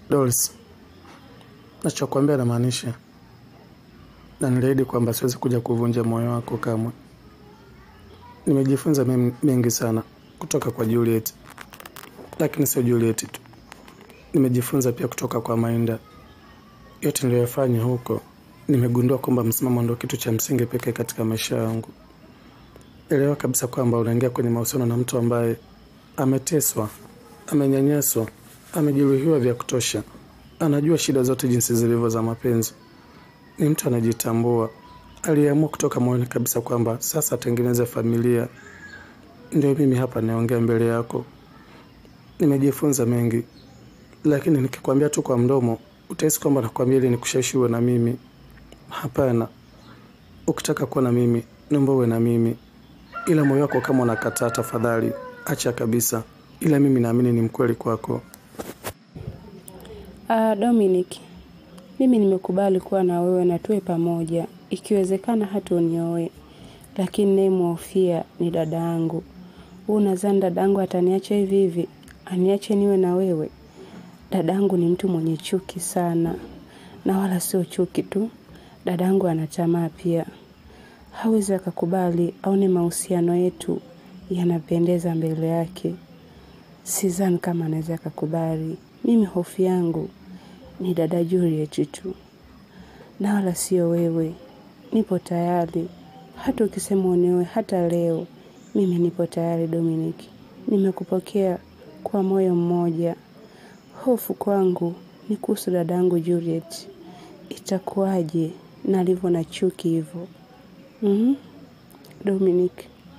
Doris, nachokwambia namaanisha, na niliahidi kwamba siwezi kuja kuvunja moyo wako kamwe. Nimejifunza mem- mengi sana kutoka kwa Juliet, lakini sio Juliet tu, nimejifunza pia kutoka kwa Mainda. Yote niliyofanya huko, nimegundua kwamba msimamo ndio kitu cha msingi pekee katika maisha yangu. Elewa kabisa kwamba unaingia kwenye mahusiano na mtu ambaye ameteswa, amenyanyaswa, amejeruhiwa vya kutosha, anajua shida zote jinsi zilivyo za mapenzi. Ni mtu anajitambua, aliamua kutoka moyoni kabisa kwamba sasa atengeneze familia. Ndio mimi hapa naongea mbele yako. Nimejifunza mengi, lakini nikikwambia tu kwa mdomo utahisi kwamba nakwambia ili nikushawishi uwe na mimi. Hapana, ukitaka kuwa na mimi naomba uwe na mimi, ila moyo wako kama unakataa, tafadhali acha kabisa, ila mimi naamini ni mkweli kwako. Ah, Dominic, mimi nimekubali kuwa na wewe na tuwe pamoja, ikiwezekana hata unioe, lakini nayemhofia ni dada yangu. Wewe unadhani dada yangu ataniacha hivi hivi? Aniache niwe na wewe? Dada yangu ni mtu mwenye chuki sana, na wala sio chuki tu, dada yangu ana tamaa pia. Hawezi akakubali aone mahusiano yetu yanapendeza mbele yake. Sidhani kama anaweza akakubali. Mimi hofu yangu ni dada Juliet tu, na wala sio wewe. Nipo tayari, hata ukisema unioe hata leo, mimi nipo tayari Dominic. Nimekupokea kwa moyo mmoja. Hofu kwangu ni kuhusu dadangu Juliet, itakuwaje na alivyo na chuki hivyo? Mhm. Dominic,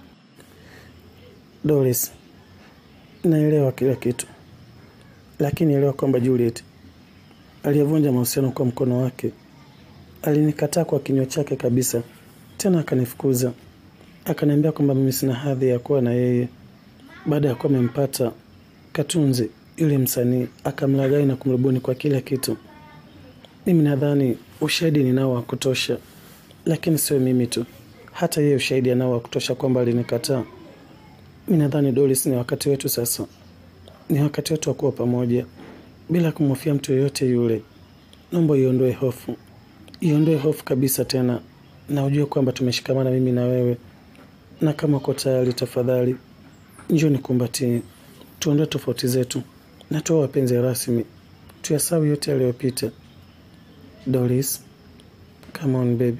Doris, naelewa kila kitu, lakini elewa kwamba Juliet aliyevunja mahusiano kwa mkono wake alinikataa kwa kinywa chake kabisa, tena akanifukuza, akaniambia kwamba mimi sina hadhi ya kuwa na yeye. Baada ya kuwa amempata Katunzi yule msanii, akamlaghai na kumrubuni kwa kila kitu. Mimi nadhani ushahidi ninao wa kutosha, lakini sio mimi tu, hata yeye ushahidi anao wa kutosha kwamba alinikataa. Mi nadhani Doris, ni wakati wetu sasa, ni wakati wetu wa kuwa pamoja bila kumhofia mtu yoyote yule. Naomba iondoe hofu, iondoe hofu kabisa tena, na ujue kwamba tumeshikamana mimi na wewe, na kama uko tayari, tafadhali njoo nikumbatie, tuondoe tofauti zetu na tuwe wapenzi rasmi, tuyasahau yote yaliyopita. Doris, come on baby.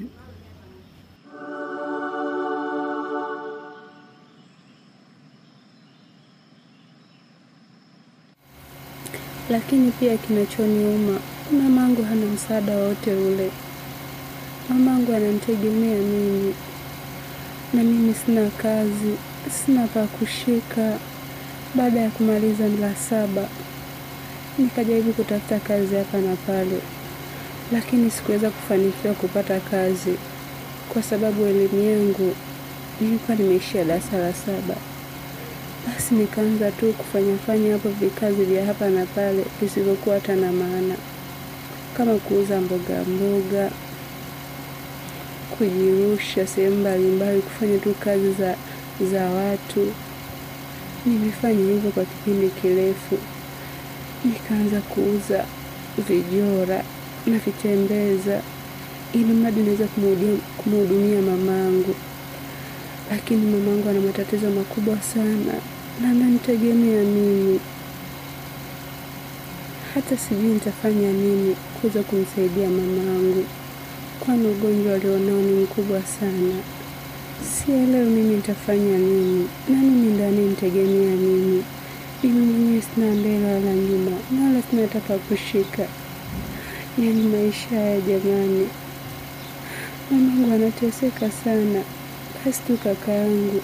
lakini pia kinachoniuma, mamangu hana msaada wote ule. Mamangu ananitegemea mimi, na mimi sina kazi, sina pa kushika. Baada ya kumaliza la saba, nikajaribu kutafuta kazi hapa na pale, lakini sikuweza kufanikiwa kupata kazi kwa sababu elimu yangu nilikuwa nimeishia darasa la saba. Basi nikaanza tu kufanya fanya hapo vikazi vya hapa na pale visivyokuwa hata na maana, kama kuuza mboga mboga, kujirusha sehemu mbalimbali, kufanya tu kazi za, za watu. Nimefanya hivyo kwa kipindi kirefu, nikaanza kuuza vijora na vitembeza, ili mradi naweza kumhudia- kumhudumia mamangu lakini mamangu ana matatizo makubwa sana na ananitegemea mimi. Hata sijui nitafanya nini kuweza kumsaidia mamangu, kwani ugonjwa alionao ni mkubwa sana. Sielewi mimi nitafanya nini, na mimi ndo anayenitegemea mimi. Mimi mwenyewe sina mbele wala nyuma, na wala sina hata pa kushika. Yaani maisha haya jamani, mamangu anateseka sana. Basi tu kaka yangu,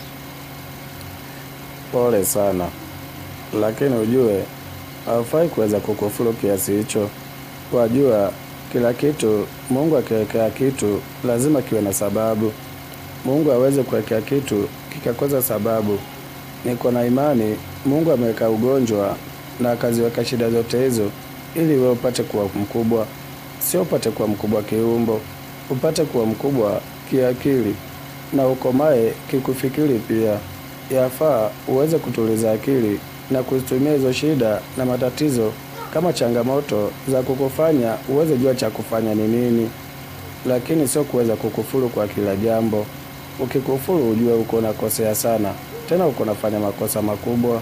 Pole sana, lakini ujue haufai kuweza kukufuru kiasi hicho. Wajua kila kitu, Mungu akiwekea kitu lazima kiwe na sababu. Mungu aweze kuwekea kitu kikakosa sababu. Niko na imani Mungu ameweka ugonjwa na akaziweka shida zote hizo ili wewe upate kuwa mkubwa, sio upate kuwa mkubwa kiumbo, upate kuwa mkubwa kiakili na ukomae kikufikiri pia. Yafaa uweze kutuliza akili na kuzitumia hizo shida na matatizo kama changamoto za kukufanya uweze jua cha kufanya ni nini, lakini sio kuweza kukufuru kwa kila jambo. Ukikufuru ujue uko unakosea sana, tena uko unafanya makosa makubwa.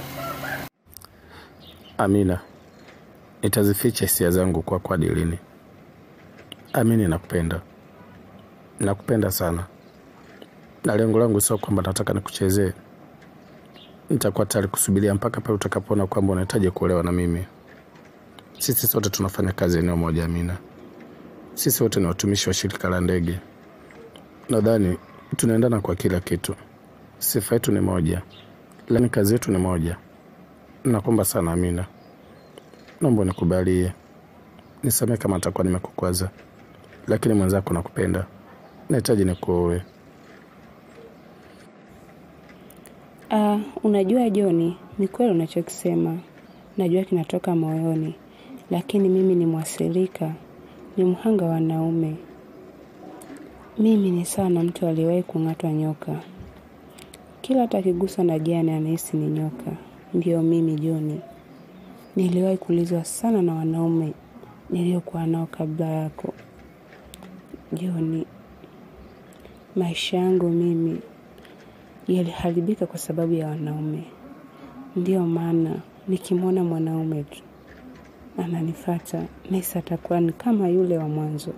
Amina, nitazificha hisia zangu kwako hadi lini? Amini, nakupenda, nakupenda sana, na lengo langu sio kwamba nataka nikuchezee. Nitakuwa tayari kusubiria mpaka pale utakapoona kwamba unahitaji kuolewa na mimi. Sisi sote tunafanya kazi eneo moja, Amina. Sisi wote ni watumishi wa shirika la ndege. Nadhani tunaendana kwa kila kitu. Sifa yetu ni moja, lakini kazi yetu ni moja. Nakuomba sana Amina, naomba nikubalie, nisamehe kama nitakuwa nimekukwaza, lakini mwenzako nakupenda, nahitaji nikuoe. Ah, unajua Joni, ni kweli unachokisema. Najua kinatoka moyoni, lakini mimi ni mwathirika, ni mhanga wa wanaume. Mimi ni sawa na mtu aliyewahi kung'atwa nyoka. Kila hata akigusa na jani anahisi ni nyoka. Ndiyo mimi Joni. Niliwahi kulizwa sana na wanaume niliokuwa nao kabla yako. Joni, maisha yangu mimi yaliharibika kwa sababu ya wanaume. Ndiyo maana nikimwona mwanaume tu ananifata nahisi atakuwa ni kama yule wa mwanzo.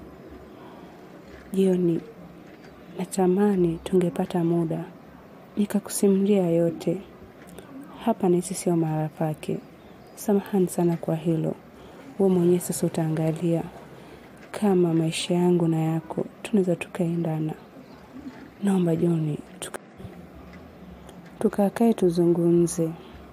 Jioni natamani tungepata muda nikakusimulia yote. Hapa nahisi sio mahala pake. Samahani sana kwa hilo. Wewe mwenyewe sasa utaangalia kama maisha yangu na yako tunaweza tukaendana. Naomba Joni tuka tukakae tuzungumze.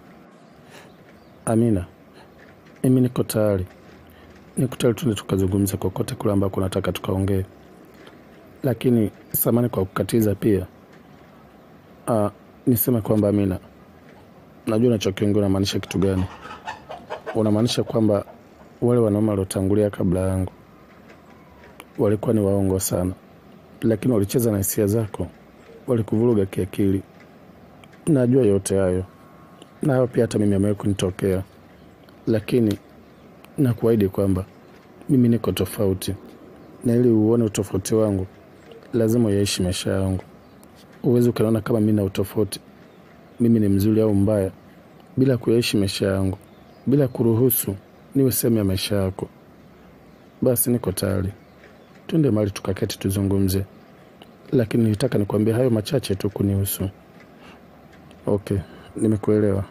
Amina, mimi niko tayari, niko tayari tuende tukazungumza kokote kule ambako nataka tukaongee, lakini samani kwa kukatiza pia. Ah, niseme kwamba Amina, najua unachokiongea unamaanisha kitu gani. Unamaanisha kwamba wale wanaume waliotangulia kabla yangu walikuwa ni waongo sana, lakini walicheza na hisia zako, walikuvuruga kiakili. Najua yote hayo, na hayo pia hata mimi amewahi kunitokea, lakini nakuahidi kwamba mimi niko tofauti, na ili uone utofauti wangu lazima uyaishi maisha yangu. Uwezi ukaniona kama mimi na utofauti, mimi ni mzuri au mbaya, bila kuyaishi maisha yangu, bila kuruhusu niwe sehemu ya maisha yako. Basi niko tayari, twende mahali tukaketi tuzungumze, lakini nilitaka nikwambie hayo machache tu kunihusu. Okay, nimekuelewa.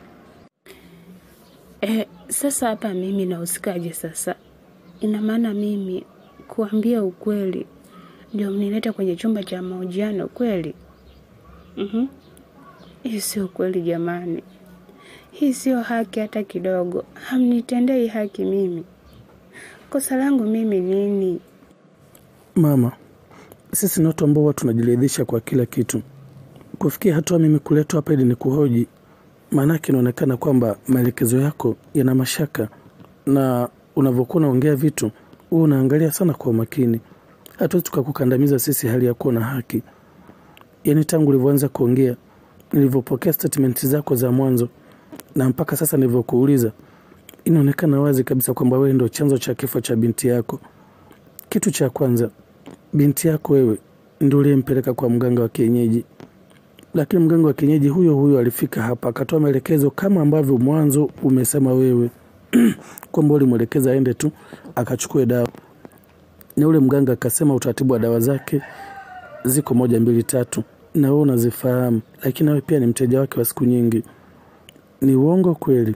Eh, sasa hapa mimi nahusikaje sasa? Ina maana mimi kuambia ukweli ndio mnileta kwenye chumba cha mahojiano kweli? Mhm. Hii sio kweli jamani. Hii sio haki hata kidogo. Hamnitendei haki mimi. Kosa langu mimi nini? Mama, sisi ni watu ambao huwa tunajiridhisha kwa kila kitu. Kufikia hatua mimi kuletwa hapa ili ni kuhoji, maanake inaonekana kwamba maelekezo yako yana mashaka, na unavyokuwa unaongea vitu huwa unaangalia sana kwa umakini. Hatuwezi tukakukandamiza sisi hali ya kuwa na haki. Yaani tangu ulivyoanza kuongea, nilivyopokea statement zako za mwanzo na mpaka sasa nilivyokuuliza, inaonekana wazi kabisa kwamba wewe ndio chanzo cha kifo cha binti yako. Kitu cha kwanza, binti yako wewe ndio uliyempeleka kwa mganga wa kienyeji, lakini mganga wa kienyeji huyo huyo alifika hapa akatoa maelekezo kama ambavyo mwanzo umesema wewe kwamba ulimwelekeza aende tu akachukue dawa, na ule mganga akasema utaratibu wa dawa zake ziko moja mbili tatu, na wewe unazifahamu, lakini nawe pia ni mteja wake wa siku nyingi. Ni uongo kweli?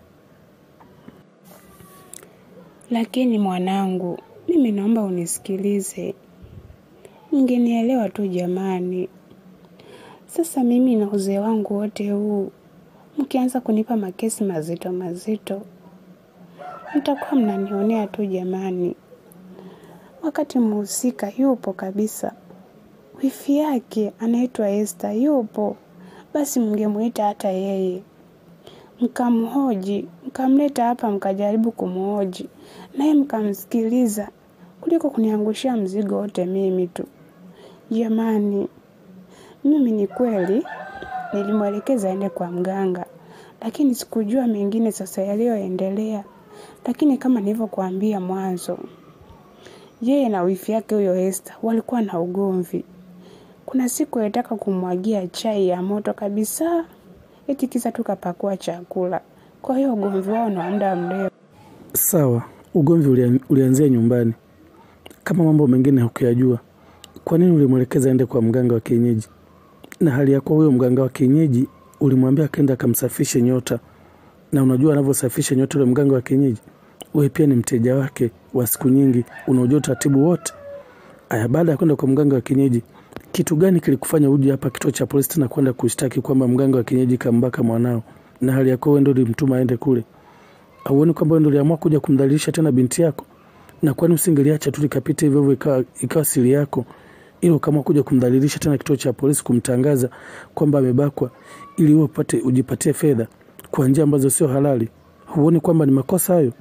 Lakini mwanangu, mimi naomba unisikilize. Mngenielewa tu jamani. Sasa mimi na uzee wangu wote huu, mkianza kunipa makesi mazito mazito, mtakuwa mnanionea tu jamani. Wakati mhusika yupo kabisa, wifi yake anaitwa Esther yupo, basi mngemuita hata yeye mkamhoji, mkamleta hapa, mkajaribu kumhoji naye mkamsikiliza, kuliko kuniangushia mzigo wote mimi tu. Jamani, mimi ni kweli nilimwelekeza aende kwa mganga, lakini sikujua mengine sasa yaliyoendelea. lakini kama nilivyokuambia mwanzo, yeye na wifi yake huyo Esther walikuwa na ugomvi. Kuna siku alitaka kumwagia chai ya moto kabisa, eti kisa tu kapakua chakula. Kwa hiyo ugomvi wao ni wa muda mrefu. Sawa, ugomvi ulia- ulianzia nyumbani. Kama mambo mengine hukuyajua, kwa nini ulimwelekeza aende kwa mganga wa kienyeji? Na hali ya kuwa huyo mganga wa kienyeji ulimwambia akaenda akamsafishe nyota, na unajua anavyosafisha nyota yule mganga wa kienyeji, wewe pia ni mteja wake wa siku nyingi, unaujua utaratibu wote. Aya, baada ya kwenda kwa mganga wa kienyeji, kitu gani kilikufanya uje hapa kituo cha polisi tena kwenda kushtaki kwamba mganga wa kienyeji kambaka mwanao, na hali ya kuwa wewe ndio ulimtuma aende kule? Auoni kwamba wewe ndio uliamua kuja kumdhalilisha tena binti yako? Na kwani usingeliacha tu likapita hivyo hivyo ikawa, ikawa siri yako, ili ukaamua kuja kumdhalilisha tena kituo cha polisi, kumtangaza kwamba amebakwa, ili wewe upate ujipatie fedha kwa njia ambazo sio halali? Huoni kwamba ni makosa hayo?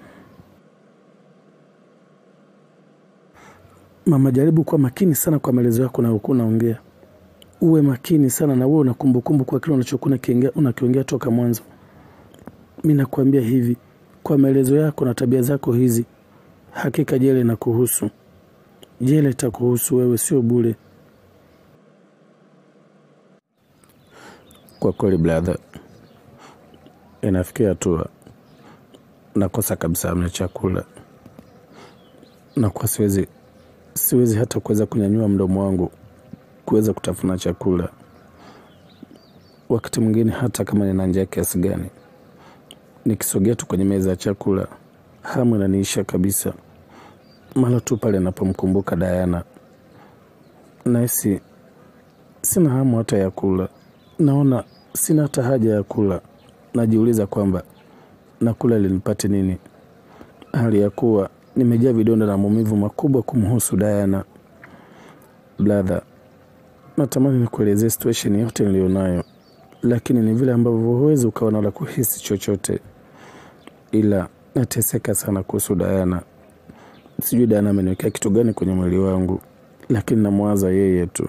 Mama, jaribu kuwa makini sana kwa maelezo yako unayokuwa unaongea. Uwe makini sana na uwe una kumbukumbu kwa kile unachokuwa unakiongea- unakiongea toka mwanzo. Mi nakuambia hivi, kwa maelezo yako na tabia zako hizi, hakika jela inakuhusu. Jela itakuhusu wewe, sio bure. Kwa kweli brother, inafikia hatua nakosa kabisa amna chakula, nakuwa siwezi siwezi hata kuweza kunyanyua mdomo wangu kuweza kutafuna chakula. Wakati mwingine hata kama nina njaa kiasi gani, nikisogea tu kwenye meza ya chakula, hamu inaniisha kabisa. Mara tu pale napomkumbuka Dayana, nahisi sina hamu hata ya kula, naona sina hata haja ya kula. Najiuliza kwamba nakula ili nipate nini, hali ya kuwa nimejaa vidonda na maumivu makubwa kumhusu Dayana. Bladha, natamani nikuelezee situation yote niliyonayo, lakini ni vile ambavyo huwezi ukaona la kuhisi chochote, ila nateseka sana kuhusu Dayana. Sijui Dayana ameniwekea kitu gani kwenye mwili wangu, lakini namwaza yeye tu.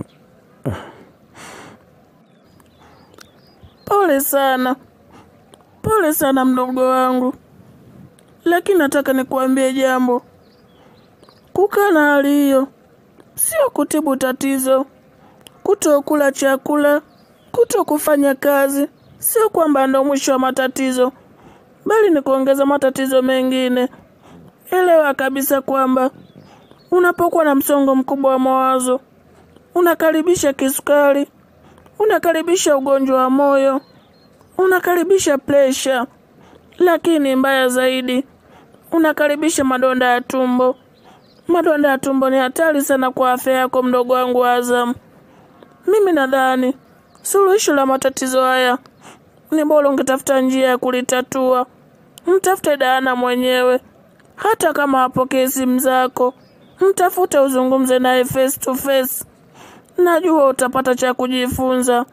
Pole sana, pole sana mdogo wangu, lakini nataka nikuambie jambo. Kukaa na hali hiyo sio kutibu tatizo. Kutokula chakula, kuto kufanya kazi, sio kwamba ndo mwisho wa matatizo, bali ni kuongeza matatizo mengine. Elewa kabisa kwamba unapokuwa na msongo mkubwa wa mawazo, unakaribisha kisukari, unakaribisha ugonjwa wa moyo, unakaribisha presha, lakini mbaya zaidi, unakaribisha madonda ya tumbo. Madonda ya tumbo ni hatari sana kwa afya yako, mdogo wangu Azam. Mimi nadhani suluhisho la matatizo haya ni bora ungetafuta njia ya kulitatua. Mtafute Dayana mwenyewe, hata kama hapokee simu zako, mtafute uzungumze naye face to face. Najua utapata cha kujifunza.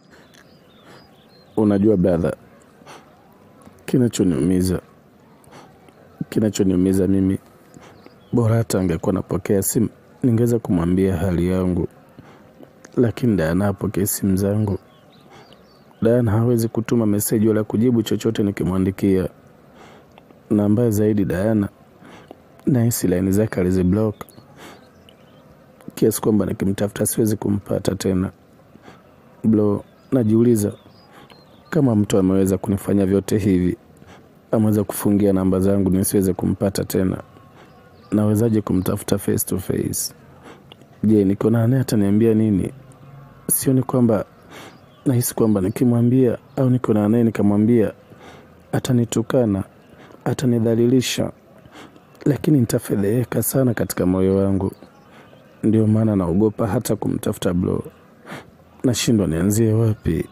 Unajua brother, kinachoniumiza kinachoniumiza mimi, bora hata angekuwa napokea simu, ningeweza kumwambia hali yangu, lakini Dayana hapokee simu zangu. Dayana hawezi kutuma meseji wala kujibu chochote nikimwandikia, na mbaya zaidi, Dayana nahisi laini zake aliziblock kiasi kwamba nikimtafuta siwezi kumpata tena. Bro, najiuliza kama mtu ameweza kunifanya vyote hivi, ameweza kufungia namba zangu nisiweze kumpata tena, nawezaje kumtafuta face to face? Je, niko naye ataniambia nini? Sioni kwamba, nahisi kwamba nikimwambia au niko naye nikamwambia atanitukana, atanidhalilisha, lakini nitafedheheka sana katika moyo wangu. Ndio maana naogopa hata kumtafuta bro, nashindwa nianzie wapi.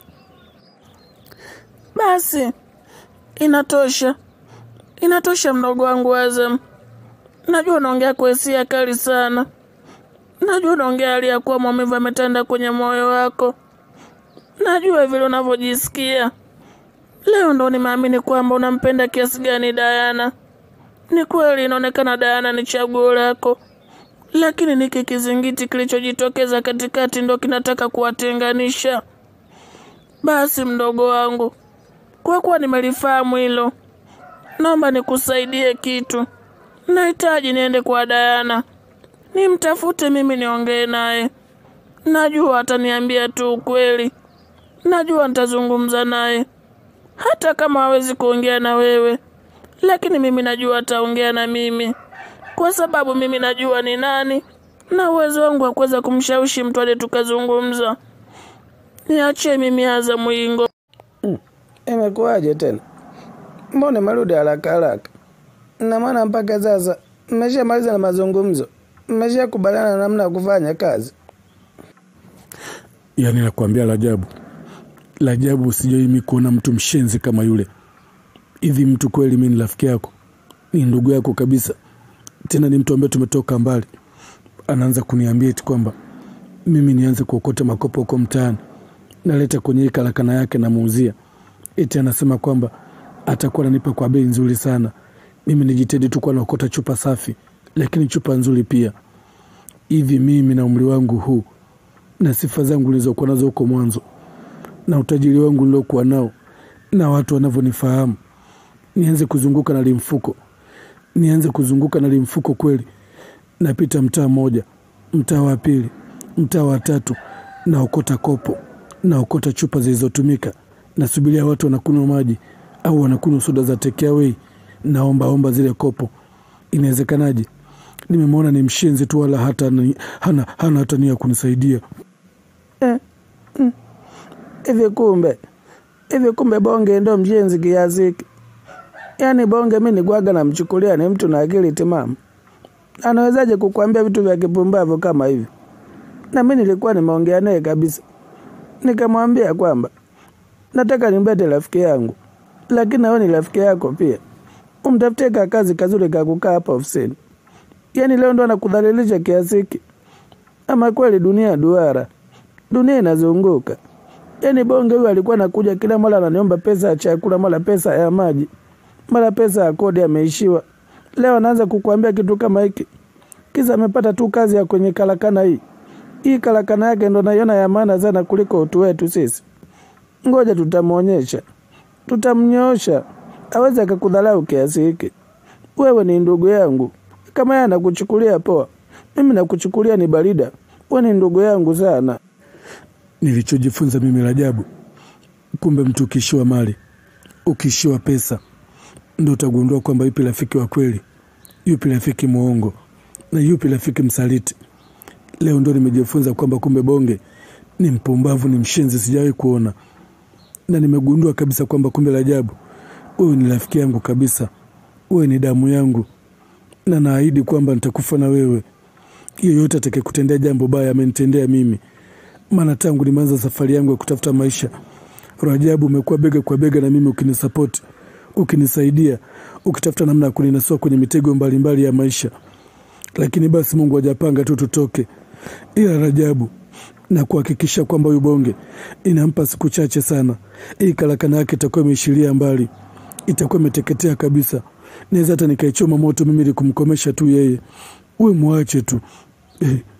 Basi inatosha, inatosha mdogo wangu Azam. Najua unaongea kwa hisia kali sana, najua unaongea hali ya kuwa maumivu ametanda kwenye moyo wako, najua vile unavyojisikia. Leo ndo nimeamini kwamba unampenda kiasi gani Dayana. Ni kweli inaonekana Dayana ni chaguo lako, lakini niki kizingiti kilichojitokeza katikati ndo kinataka kuwatenganisha. Basi mdogo wangu, kwa kuwa nimelifahamu hilo, naomba nikusaidie kitu. Nahitaji niende kwa Dayana, nimtafute mimi, niongee naye. Najua ataniambia tu ukweli, najua nitazungumza naye, hata kama hawezi kuongea na wewe, lakini mimi najua ataongea na mimi, kwa sababu mimi najua ni nani na uwezo wangu wa kuweza kumshawishi mtu aje tukazungumza. Niachie mimi Aza Mwingo. Imekuwaje tena? Mbona merudi haraka haraka? Na maana mpaka sasa mmeshamaliza na mazungumzo, mmeshakubaliana na namna ya kufanya kazi. Yaani nakwambia Rajabu, Rajabu, sijai mi kuona mtu mshenzi kama yule. Hivi mtu kweli, mi ni rafiki yako, ni ndugu yako kabisa, tena ni mtu ambaye tumetoka mbali. Anaanza kuniambia eti kwamba mimi nianze kuokota makopo huko mtaani, naleta kwenye hii karakana yake, namuuzia. Eti anasema kwamba atakuwa ananipa kwa bei nzuri sana. Mimi nijitahidi tu kuwa naokota chupa safi, lakini chupa nzuri pia. Hivi mimi na umri wangu huu na sifa zangu nilizokuwa nazo huko mwanzo na utajiri wangu niliokuwa nao na watu wanavyonifahamu, nianze kuzunguka na limfuko, nianze kuzunguka na limfuko kweli? Napita mtaa mmoja, mtaa wa pili, mtaa wa tatu, naokota kopo, naokota chupa zilizotumika, nasubiria watu wanakunywa maji au wanakunywa soda za take away, naombaomba zile kopo. Inawezekanaje? Nimemwona ni mshenzi tu, wala hata ni- hana, hana hata nia ya kunisaidia. Hivi kumbe hivi kumbe Bonge ndo mjenzi kiasi hiki? Yaani Bonge mi nigwaga namchukulia ni mtu na akili timamu, anawezaje kukwambia vitu vya kipumbavu kama hivi? Na mi nilikuwa nimeongea naye kabisa, nikamwambia kwamba nataka nimbete rafiki yangu, lakini nawe ni rafiki yako pia, umtafutie ka kazi kazuri ka kukaa hapa ofisini. Yaani leo ndo anakudhalilisha kiasi hiki? Ama kweli dunia duara, dunia inazunguka. Yaani Bonge huyu alikuwa anakuja kila mara ananiomba pesa ya chakula, mara pesa ya maji, mara pesa ya kodi ameishiwa. Leo anaanza kukuambia kitu kama hiki, kisa amepata tu kazi ya kwenye karakana hii. Hii karakana yake ndo naiona ya maana sana kuliko utu wetu sisi. Ngoja tutamwonyesha, tutamnyoosha, aweze akakudharau kiasi hiki. Wewe ni ndugu yangu, kama yeye anakuchukulia poa, mimi nakuchukulia ni barida. Wewe ni ndugu yangu sana. Nilichojifunza mimi Rajabu, kumbe mtu ukiishiwa mali, ukiishiwa pesa, ndo utagundua kwamba yupi rafiki wa kweli, yupi rafiki mwongo na yupi rafiki msaliti. Leo ndo nimejifunza kwamba kumbe Bonge ni mpumbavu, ni mshenzi, sijawahi kuona, na nimegundua kabisa kwamba kumbe Rajabu, wewe ni rafiki yangu kabisa, wewe ni damu yangu, na naahidi kwamba nitakufa na wewe. Yeyote atakayekutendea jambo baya amenitendea mimi maana tangu nimeanza safari yangu ya kutafuta maisha, Rajabu, umekuwa bega kwa bega na mimi, ukinisapoti, ukinisaidia, ukitafuta namna ya kuninasua kwenye mitego mbalimbali ya maisha. Lakini basi Mungu hajapanga tu tutoke, ila Rajabu, na kuhakikisha kwamba huyu Bonge inampa siku chache sana, hii karakana yake itakuwa imeishilia mbali, itakuwa imeteketea kabisa. Naweza hata nikaichoma moto mimi ili kumkomesha tu yeye. Uwe mwache tu eh.